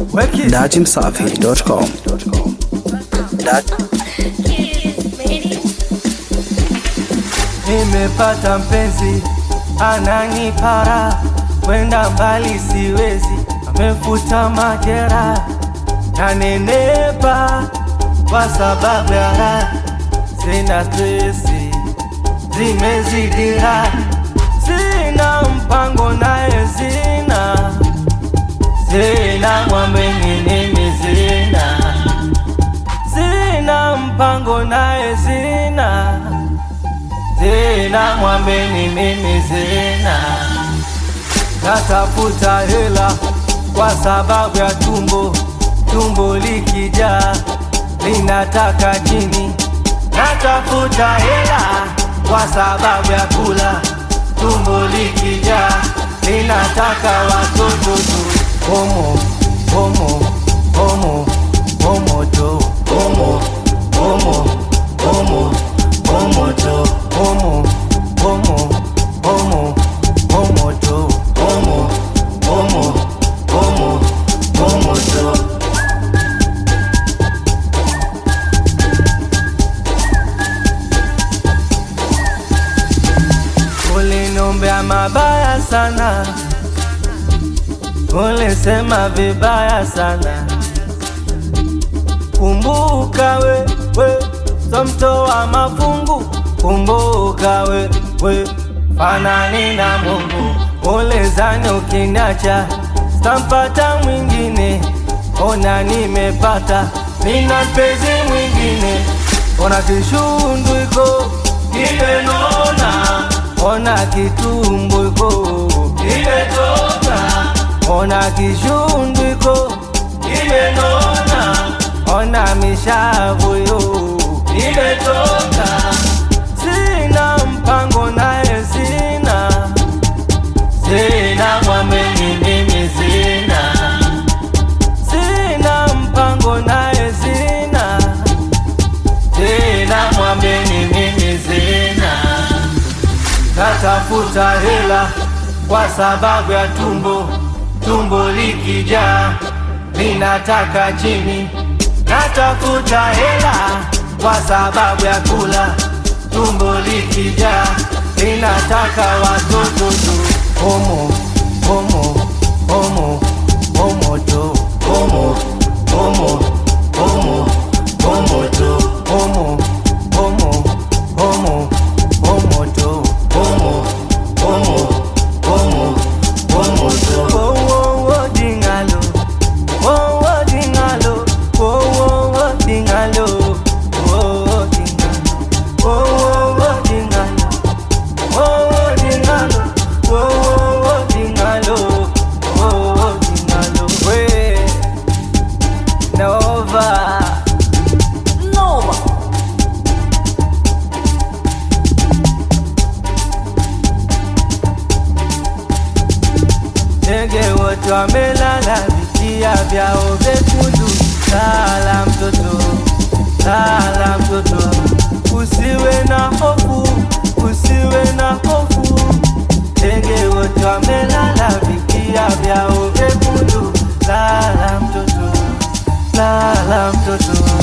dachimsafi.com. Nimepata mpenzi ananipara, kwenda mbali siwezi, amefuta majera na nenepa kwa sababu ya raha, sina stresi, zimezidira, sina mpango naye, sina sina mwambe nini, sina sina mpango naye, sina Zina mwambeni mimi zina natafuta hela kwa sababu ya tumbo, tumbo likijaa linataka chini. Natafuta hela kwa sababu ya kula, tumbo likijaa linataka watoto tu. Homo homo homo homo tu homo homo homo homo tu homo homo homo homo tu homo homo homo homo tu Uliniombea mabaya sana, ulisema vibaya sana. Kumbuka we, we, so mtoa mafungu. Kumbuka we, we, fanani na Mungu. Ulizani ukiniacha stampata mwingine, ona nimepata, nina mpenzi mwingine. Ona kishundu iko kimenona, ona kitumbo iko kimetoka, ona kishundu iko kimenona, ona mishavu yo imetoka. Sina mpango naye, sina sina mwameni mimi, sina sina mpango naye, sina sina mwameni mimi, sina natafuta hela kwa sababu ya tumbo, tumbo likijaa linataka chini. Natafuta hela kwa sababu ya kula, tumbo likijaa linataka watoto tu. Homo homo homo homo tu homo homo homo homo tu homo homo homo homo tu homo homo homo homo tu. Oh, oh, oh, dingalo. Oh, oh, dingalo. Oh, oh, oh, dingalo. Oh, oh, dingalo. Oh, oh, oh, dingalo. Oh, oh, dingalo. Oh, oh, oh, dingalo. Oh, oh, dingalo. We, Nova. Nova. Ndege wote wamelala, vitia vyao vyekundu. Lala mtoto, lala mtoto, usiwe na hofu, usiwe na hofu. Ndege wote wamelala, vitia vyao vyekundu. Lala mtoto, lala mtoto.